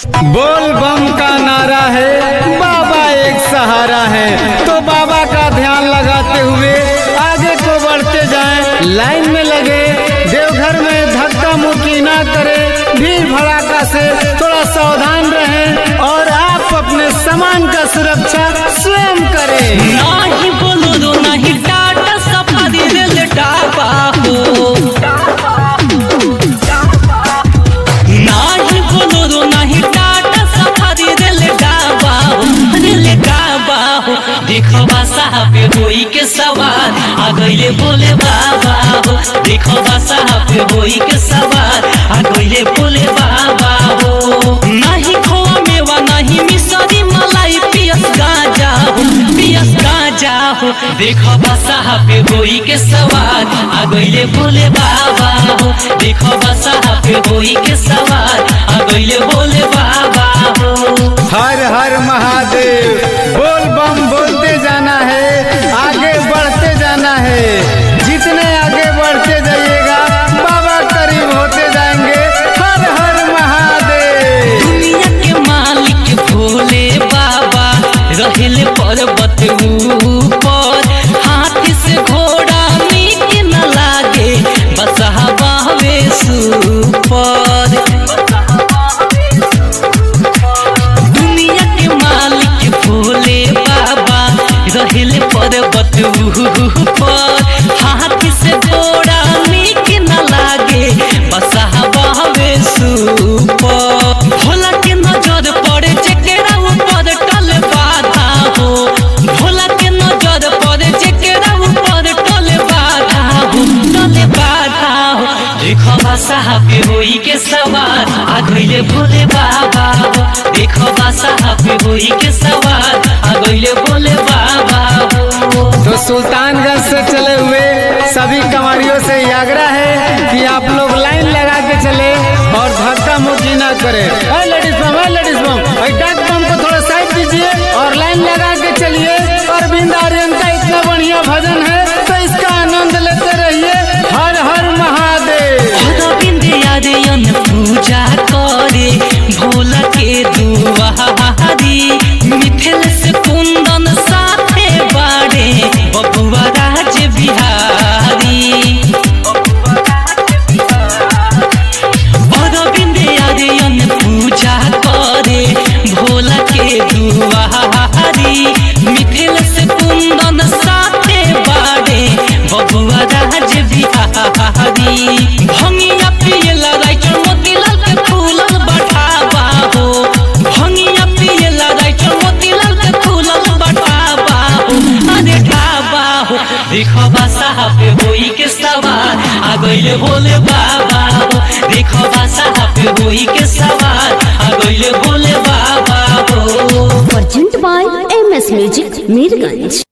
बोल बम का नारा है बाबा एक सहारा है तो बाबा का ध्यान लगाते हुए आगे को बढ़ते जाएं लाइन में लगे देवघर में धक्का मुक्की ना करे भीड़ भड़ाका से थोड़ा सावधान रहें और आप अपने सामान का सुरक्षा स्वयं करें नाही बोलो नाही टाटा सफारी रेल डाबा हो नाही बोलो नाही टाटा सफारी रेल डाबा हो रेल डाबा हो देखो बा साहब होई के सवार आ गईले बोले बाबा हो देखो बा साहब होई के सवार आ गईले बोले बाबा हो नाही खोआ मेवा नाही मिसरी मलाई पियस गाजा हो पियस गाजा हो देखो बसा पे होई के सवार आ गईले बोले बाबा हो देखो बसा पे होई के सवार आ गईले बोले बाबा हो हर हर महादेव बोल बम बोलते जाना है आगे बढ़ते जाना है जितने आगे बढ़ते जाइएगा बाबा करीब होते जाएंगे हर हर महादेव दुनिया के मालिक भोले बाबा रहले पर्वत ऊपर हाथी से घोड़ा मीट न लागे बसहा बाहवे सुपर दुनिया के मालिक भोले बाबा रहले पर्वत ऊपर हाथी से घोड़ा मीट न लागे बसहा बाहवे सुपर भोला के नजर पड़े जेकरा ऊपर टल बाधा हो भोला के नजर पड़े जेकरा ऊपर टल बाधा हो टल बाधा हो देखो साहब होई के सवार आ गईले भोले बाबा हो देखो साहब होई के सवार आ गईले भोले बाबा हो तो सुल्तानगंज से चले हुए सभी कमारियों से ये आग्रह है कि आप लोग लाइन लगा के चले और धक्का मुक्की ना करें अरे लेडीज बम अरे लेडीज बम अरे डाक बम को थोड़ा साइड दीजिए और लाइन लगा के चलिए अरविंद आर्यन का इतना बढ़िया भजन है तो इसका आनंद लेते रहिए हर हर महादेव गोविंद यादयन पूजा करे भोला के दुआरी मिथिल से कुंदन साथे बाड़े बबुआ राज बिहारी गोविंद यादयन पूजा करे भोला के दुआरी मिथिल से कुंदन साथे बाड़े बबुआ राज बिहारी भंगिया पियला राइटर मोतीलाल के फूलल बढ़ावा हो भंगिया पियला राइटर मोतीलाल के फूलल बढ़ावा हो अरे ढाबा हो देखो बा साहब होई के सवार आ गईले बोले बाबा हो देखो बा साहब होई के सवार आ गईले बोले बाबा हो Presented by MS Music, Mirganj.